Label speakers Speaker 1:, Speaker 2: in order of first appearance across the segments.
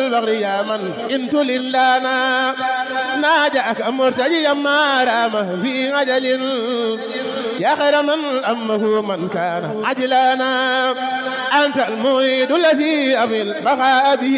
Speaker 1: البغر يا من إن تلن لنا ناجأك مرتجيا ما رام في عجل يا خير من أمه من كان عجلانا أنت المعيد الذي أمل بقى به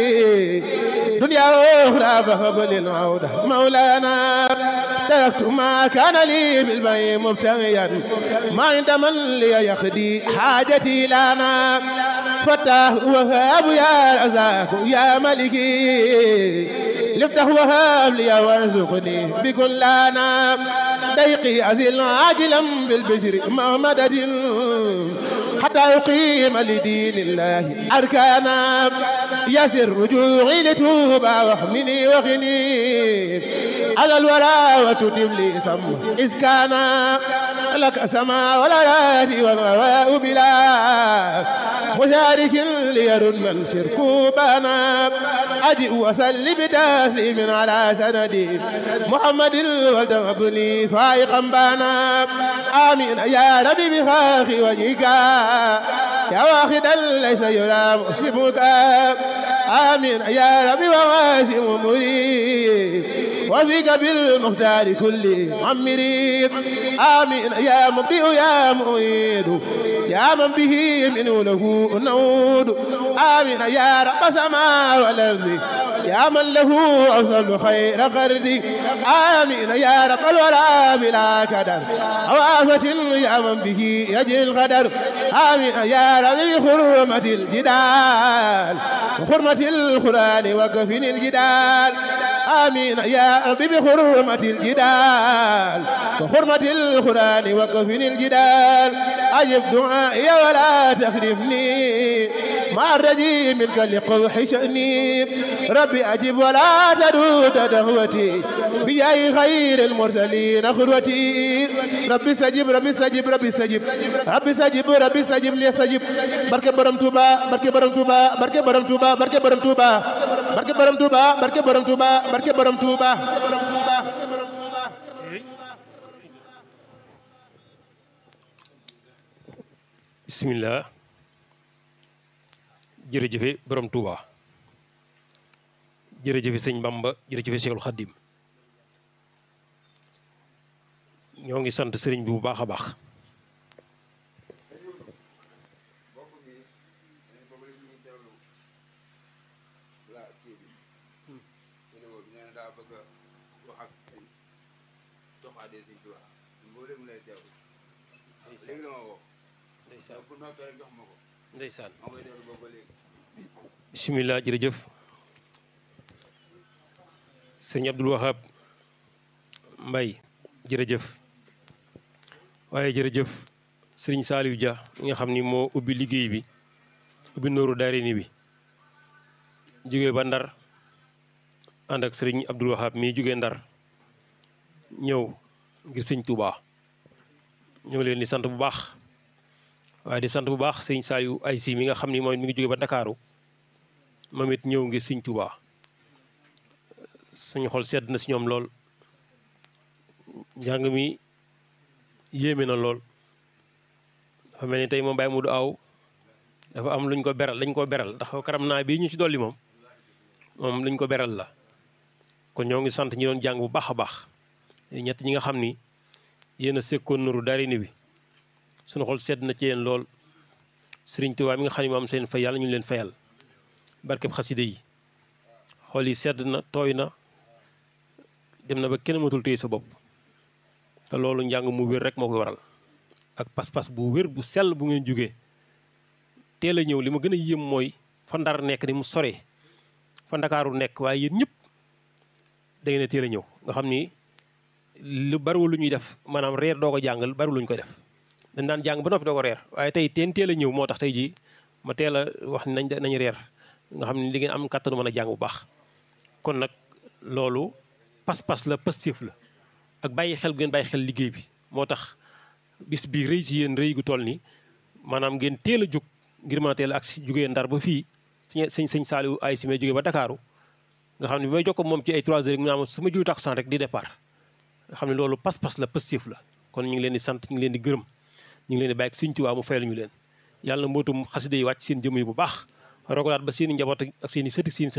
Speaker 1: دنيا أخرى فهب للعودة مولانا تركت ما كان لي بالبي مبتغيا ما عند من لي يخدي حاجتي لنا فتاه وهاب يا رزاق يا ملكي لفتح وهاب لي وارزقني بكل لنا ضيقي أزل عاجلا بالبشر مهمدة حتى أقيم لدين الله أركانا يسر رجوعي لتوبة واحمني وخني على الورى وتتم لي سم إذ كان لك سما والأراد والغواء بلا مشارك ليرد من شركوبنا أجئ وسل بتسليم على سندي محمد ولتغبني فائقا بانا آمين يا ربي بخاخ وجهك يا واخدا ليس يرام شبك آمين يا ربي وواسم مريب وفيك بالمختار كل عمري آمين يا مبدئ يا مؤيد يا من به منه له نود آمين يا رب سماء والأرض يا من له أوصل خير قرد آمين يا رب الورى بلا كدر أوافة يا من به يجري القدر آمين يا رب بحرمة الجدال وحرمة القرآن وكفن الجدال آمين يا رب بحرمة الجدال وحرمة القرآن وكفن الجدال أجب دعائي ولا تخلفني مع الرجيم منك لقوح شأني ربي أجب ولا تدود دهوتي بجاي خير المرسلين خلوتي ربي سجب ربي سجب ربي سجب ربي سجب ربي سجب لي سجب بركة برم توبا بركة برم توبا بركة برم توبا بركة برم توبا بركة برم توبا بركة برم توبا بركة برم توبا
Speaker 2: bismillah jërëjëfe borom Touba jërëjëfe sëñ Bamba jërëjëfe Cheikhul Khadim ñoo ngi sant sëriñ bi bu baax a baax ndeysaan bismillah jërëjëf sëñ Abdul Wahab Mbay jërëjëf waaye jërëjëf sëriñ Saaliw Dia mi nga xam ni moo ubbi liggéey bi ubbi nooru daarini bi jóge ba ndar ànd ak sëriñ Abdul Wahab mii jóge ndar ñëw ngir sëñ Touba ñu ngi leen di sant bu baax waaye di sant bu baax sëñ Saliou ay si mi nga xam ni mooy mi ngi jóge ba Ndakaaru moom it ñëw ngir sëñ Touba suñu xol sedd na si ñoom lool njàng mi yéeme na lool dafa mel ni tey moom Baye Modou Aw dafa am luñ ko beral lañ ko beral ndax karam naa bii ñu ci dolli moom moom luñ ko beral la kon ñoo ngi sant ñi doon jàng bu baax a baax ñett ñi nga xam ni yéen a sekkoon nuru darini bi suñu xol sedd na ci yéen lool sëriñ Tuubaa mi nga xam ne moom seen fay yàlla ñu leen fayal barkeb xaside yi xol yi sedd na tooy na dem na ba kenn matul téye sa bopp te loolu njàng mu wér rek moo koy waral ak pas-pas bu wér bu sell bu ngeen jógee teel a ñëw li ma gën a yéem mooy fa ndar nekk ni mu sore fa ndakaaru nekk waaye yéen ñëpp da ngeen a teel a ñëw nga xam ni lu bariwul lu ñuy def maanaam reer doo ko jàngal bariwul lu ñu koy def dañ daan jàng ba noppi doo ko reer waaye tey teen teel a ñëw moo tax tey jii ma teel a wax ni nañ nañ reer nga xam ne li ngeen am kàttanu mën a jàng bu baax kon nag loolu pas-pas la positif la ak bàyyi xel bu ngeen bàyyi xel liggéey bi moo tax bis bi rëy ci yéen rëy gu toll ni maanaam ngeen teel a jóg ngir mën a teel a agsi jógee ndar ba fii sëñ sëñ Saliou ay si may jógee ba Dakaaru nga xam ne bi may jokkoo moom ci ay 3 heures mu naa ma su ma julli takkusaan rek di départ nga xam ne loolu pas-pas la positif la kon ñu ngi leen di sant ñu ngi leen di gërëm ñu ngi leen di bàyyi ak Sëñ Tuubaa mu fayal ñu leen yàlla na mbootum xasida yi wàcc seen jëm yi bu baax rogalaat ba seen i njaboot ak seen i sëti seen